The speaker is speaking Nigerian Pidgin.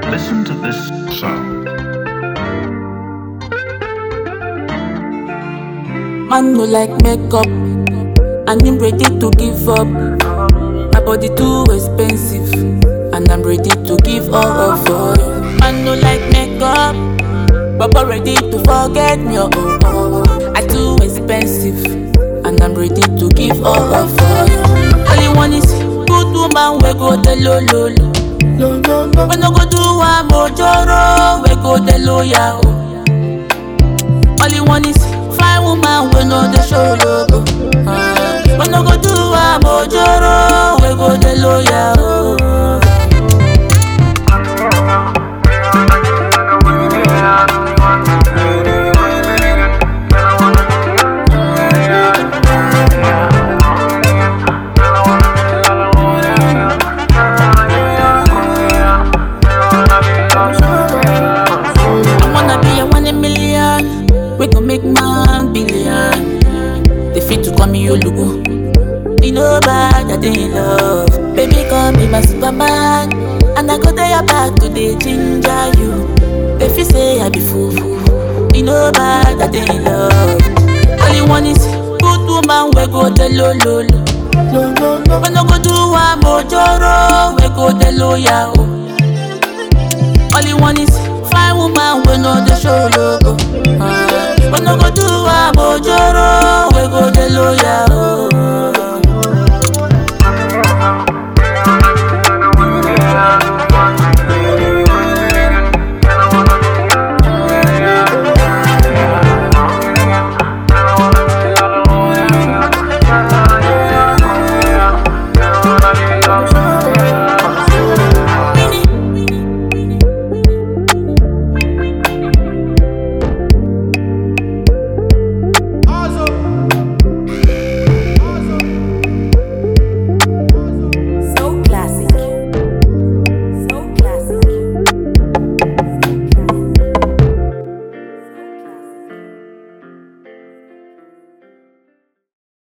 Listen to this sound. Man no like makeup, and him ready to give up. My body too expensive, and I'm ready to give all up for you. Man no like makeup, Baba ready to forget me. Oh, oh, oh. I too expensive, and I'm ready to give all up for you. All you want is good woman, we go the low low low. We no go do one mojoro, we go the low ya. Oh. All you want is fine woman, we know the show logo. Uh, we no go do a mojoro, we go the lawyer. Oh. I wanna be a one in million. We gon' make man billion. They fit to call me Olugu. Me no bad, I dey in love. Baby, call me my superman. And I go there your back to the ginger you. They feel say I be fool. Me no bad, I dey in love. All you want is good woman, we go the low low low. We no go do one mojoro, we go the lawyer. Oh. All you want is fine woman, we know the show logo. Uh, we no go do a mojoro, we go the lawyer. Oh.